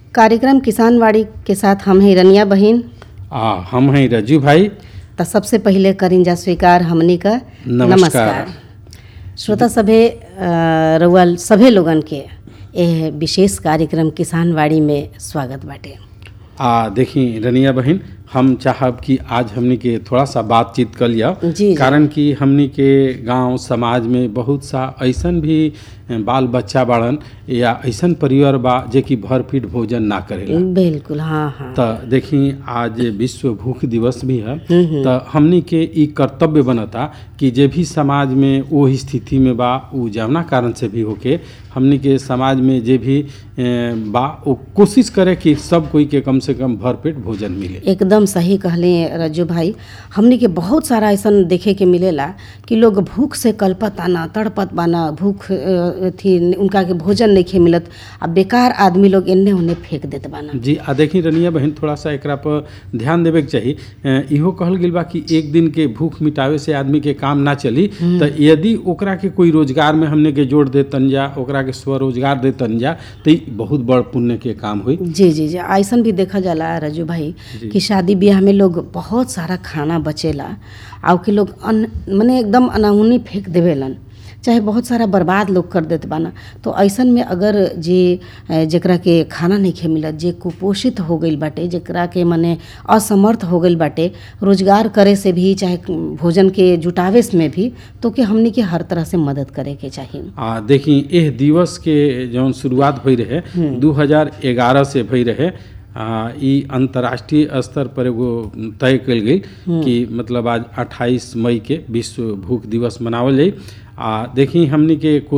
कार्यक्रम किसानवाड़ी के साथ हम हैं रनिया बहिन आ हम हैं रजू भाई त सबसे पहिले करिंजा स्वीकार हमनी का नमस्कार। श्रोता सभे अ, रउआ सभे लोगन के एह विशेष कार्यक्रम किसानवाड़ी में स्वागत बाटे आ देखी रनिया बहन हम चाहब कि आज हमनी के थोड़ा सा बातचीत कर लिया जी, जी। कारण कि हमनी के गांव समाज में बहुत सा ऐसन भी बाल बच्चा बाड़न या ऐसन परिवार बा जे कि भर पेट भोजन ना करेला बिल्कुल हाँ हाँ त देखी आज विश्व भूख दिवस भी है त हमनी के ई कर्तव्य बनता कि जे भी समाज में वो स्थिति में बा उ जवना कारण से भी होके हमनी के समाज में जे भी ए, बा वो कोशिश करे कि सब कोई के कम से कम भर पेट भोजन मिले एकदम सही कहले रज्जू भाई हमनी के बहुत सारा ऐसन देखे के मिलेला कि लोग भूख से कल्पत आना तड़पत बाना भूख अ, थी उनका के भोजन नहीं खे मिलत आ बेकार आदमी लोग एन्ने ओन्ने फेंक देत बाना जी आ देखी रनिया बहन थोड़ा सा एकरा पर ध्यान देवे के चाही अ, इहो कहल गेल बा कि एक दिन के भूख मिटावे से आदमी के काम ना चली त यदि ओकरा के कोई रोजगार में हमने के जोड़ देतन जा ओकरा के स्वरोजगार देतन जा तो ई बहुत बड़ पुण्य के काम हुई जी जी जी ऐसन भी देखा जाला रजू भाई कि शादी ब्याह में लोग बहुत सारा खाना बचेला आ के लोग अन मने एकदम अनाहुनी फेंक देवेलन चाहे बहुत सारा बर्बाद लोग कर देत बाना तो ऐसन में अगर जे अ, जेकरा के खाना नहीं खे मिलत जे कुपोषित हो गईल बाटे जेकरा के मने असमर्थ हो गईल बाटे रोजगार करे से भी चाहे भोजन के जुटावे में भी तो के हमनी के हर तरह से मदद करे के चाहिए आ देखी एह दिवस के जौन शुरुआत भई रहे 2011 से भई रहे आ, ई अंतर्राष्ट्रीय स्तर पर एगो तय कल गई कि मतलब आज 28 मई के विश्व भूख दिवस मनावल जाई आ देखी हमनी के